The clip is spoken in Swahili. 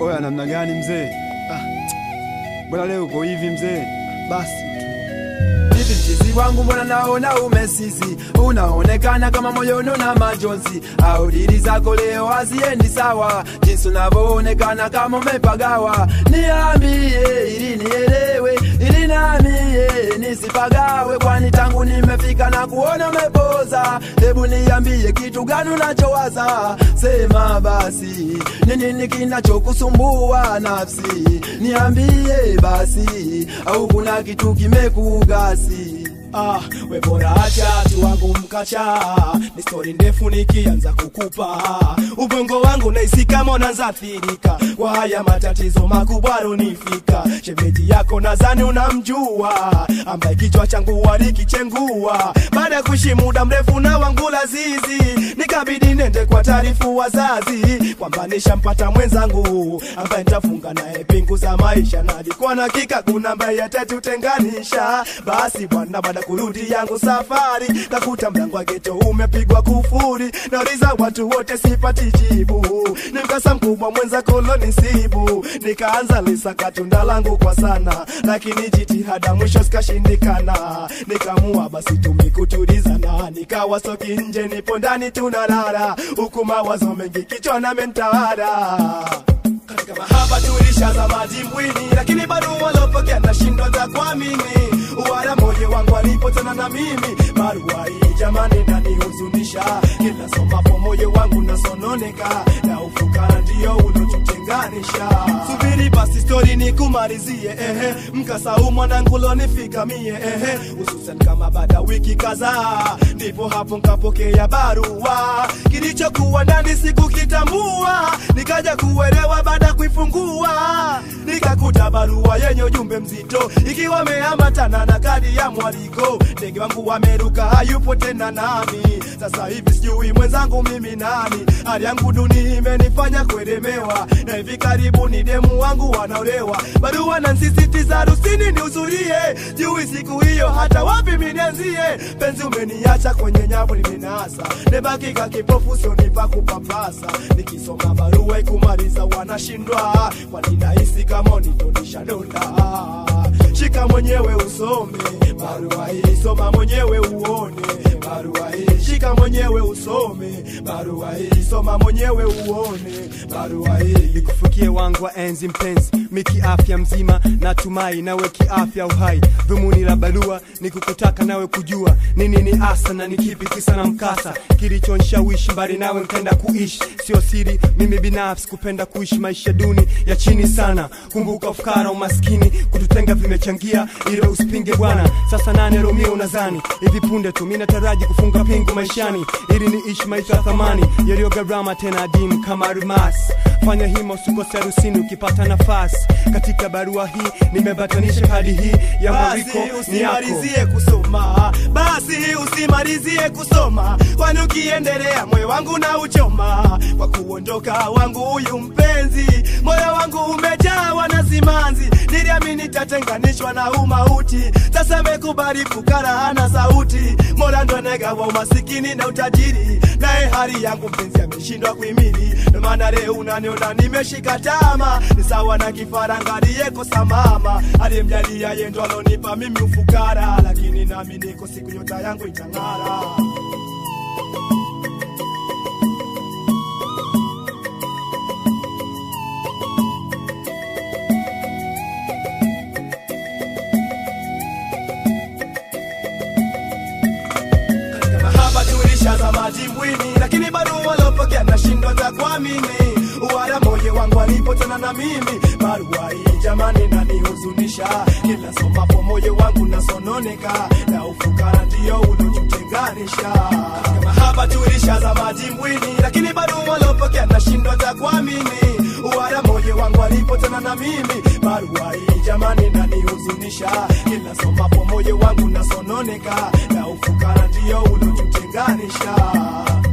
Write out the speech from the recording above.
Oya, namna gani mzee? Ah, mbona leo uko hivi mzee? Basi tu hivi mchizi wangu, mbona naona umesizi, unaonekana kama moyoni na majonzi, au dili zako leo haziendi sawa, jinsi unavyoonekana kama umepagawa. Niambie ili nielewe, ili namie nisipagawe, kwani tangu nimefika na kuona umepoza. Hebu niambie kitu gani unachowaza, sema basi, ni nini kinachokusumbua nafsi? Niambie basi, au kuna kitu kimekugasi? Ah, we bora acha tu wangu mkacha, ni stori ndefu nikianza kukupa ubongo wangu naisi kama unaanza athirika kwa haya matatizo makubwa runifika. Shemeji yako nadhani unamjua, ambaye kichwa changu walikichengua baada ya kuishi muda mrefu na wangu lazizi, nikabidi nende kwa taarifu wazazi kwamba nishampata mwenzangu ambaye nitafunga naye pingu za maisha, na alikuwa na hakika kuna ambaye atatutenganisha. Basi bwana, baada kurudi yangu safari, kakuta mlango wa geto umepigwa kufuri, nauliza watu wote sipati jibu, ni mkasa mkubwa mwenza kolonisibu, nikaanza lisaka tunda langu kwa sana, lakini jitihada mwisho zikashindikana, nikamua basi tumikutulizana, nikawa soki nje, nipo ndani tunalala, huku mawazo mengi kichwani mentawala katika mahaba tulishaza madimbwini, lakini bado walopokea nashindwa za kuamini. Wala moyo wangu alipotana na mimi, barua hii jamani nanihuzunisha. Kila somapo moyo wangu nasononeka, na ufukara ndio ulotutenganisha. Subiri basi stori nikumalizie, ehe, mkasa huu mwanangu lonifika mie, ehe, hususan kama baada wiki kadhaa, ndipo hapo nkapokea barua, kilichokuwa ndani sikukitambua, nikaja kuelewa baada ya kuifungua nikakuta barua yenye ujumbe mzito ikiwa ameambatana na kadi ya mwaliko. Ndege wangu wameruka, hayupo tena nami. Sasa hivi sijui mwenzangu mimi nani. Hali yangu duni imenifanya kuelemewa, na hivi karibuni demu wangu wanaolewa. Barua nansisitiza harusini nihudhurie, jui siku hiyo hata wapi minianzie. Penzi umeniacha kwenye nyavu limenasa, nebakika kipofu sionipa kupapasa. Nikisoma barua ikumaliza wanashindwa, kwani nahisi kama unitonisha donda. Shika mwenyewe usome barua hii, soma mwenyewe uone barua hii. Shika mwenyewe usome barua hii, soma mwenyewe uone barua hii. nikufikie wangu wa enzi mpenzi, miki afya mzima, natumai nawe kiafya uhai. Dhumuni la barua ni kukutaka nawe kujua nini ni asa na ni kipi kisa na mkasa kilichonishawishi mbali nawe nkenda kuishi. Sio siri, mimi binafsi kupenda kuishi maisha duni ya chini sana. Kumbuka ufukara, umaskini, kututenga vimechangia, ile usipinge bwana. Sasa nane Romeo unazani hivi punde tu mimi nataraji kufunga pingu maishani, ili niishi maisha ya thamani yaliyo gharama tena adimu kama almasi. Fanya hima usikose harusini ukipata nafasi. Katika barua hii nimebatanisha kadi hii ya mwariko Basi ni yako. usimalizie kusoma, basi usimalizie kusoma, kwani ukiendelea moyo wangu na uchoma kwa kuondoka wangu huyu mpenzi. Moyo wangu umejawa na simanzi, niliamini tatenganishwa na umauti. Sasa amekubali fukara hana sauti, mola ndo anegawa umasikini na utajiri, naye hali yangu mpenzi ameshindwa kuhimili. Ndo maana leo unaniona nimeshika tama, ni sawa na kifaranga aliyekosa mama, aliyemjalia yeye ndo alonipa mimi ufukara, lakini nami niko siku nyota yangu itang'ara. katika mahaba tulishaza madimbwini, lakini bado walopokea nashindwa za kuamini. Wala moyo wangu alipotana na mimi, barua hii jamani nanihuzunisha. Kila somapo moyo wangu nasononeka, na ufukara ndio ulotutenganisha. Katika mahaba tulishaza madimbwini, lakini bado walopokea nashindwa za kuamini. Wala moyo wangu alipotana na mimi, barua hii jamani nanihuzunisha. Kila somapo moyo wangu nasononeka, na ufukara ndio ulotutenganisha.